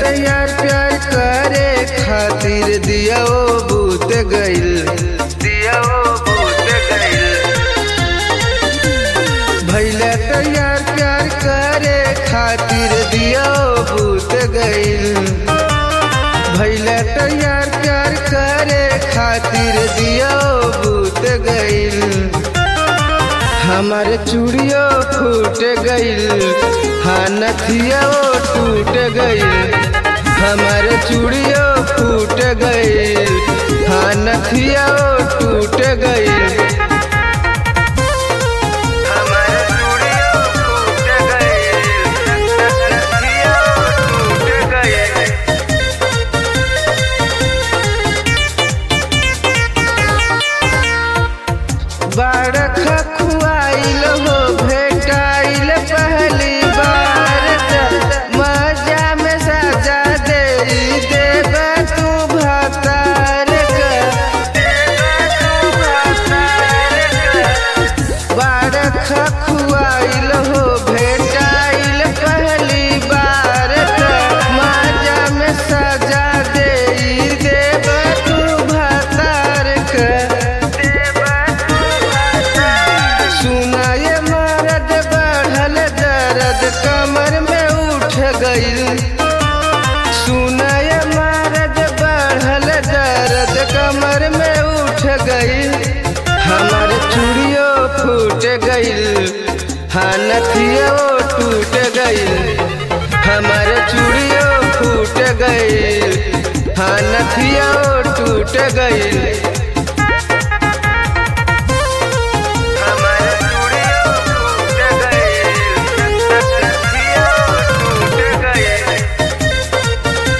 तैयार प्यार करे खातिर दिया ओ बूत गइल दिया ओ बूत गइल भैले तैयार प्यार करे खातिर दिया ओ बूत गइल भैले तैयार प्यार करे खातिर दिया ओ बूत गइल हमार चूड़ियो फूट गइल हाँ नथिया ओ टूट गइल हमार चूड़ियो फूट गइल हाँ नथिया ओ टूट गइल हमार चूड़ियो फूट गइल नथिया ओ टूट गइल बारख खुआइल हो भेटाइल पहली बार त मजा में सजा दे देब तू भतार बारख खुआइल हो भेटाइल पहली बार त मजा में सजा दे देब तू भतार सुनाए मरद बढ़ल दर्द कमर में उठ गइल सुनाए मरद बढ़ल दर्द कमर में उठ गइल हमार चूड़ियो फूट गइल हाँ नथियो टूट गइल हमार चूड़ियो फूट गइल हाँ नथियो टूट गइल हमार चूड़ियो टूट गइल नथियो टूट गइल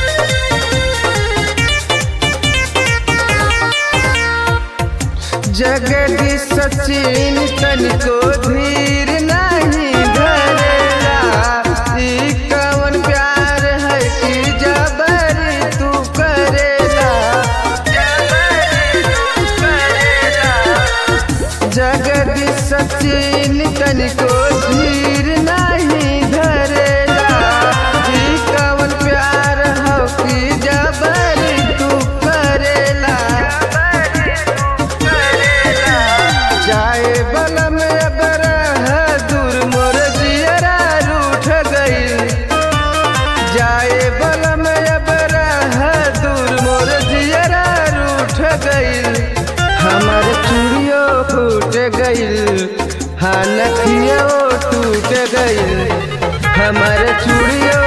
जगदीश सचिन तनिको धीर नहीं धरेला ई कवन प्यार है कि जबरी तू करेला जगदीश सचिन तनिको धीर नहीं धरेला ई कवन प्यार है कि जबरी तू करेला जाए बलम बरह दूर मोर जियरा रूठ गइल जाए बलम बरह दूर मोर जियरा रूठ गइल हमार चूड़ियो फूट गइल हाँ नथियो टूट गइल हमार चूड़ियो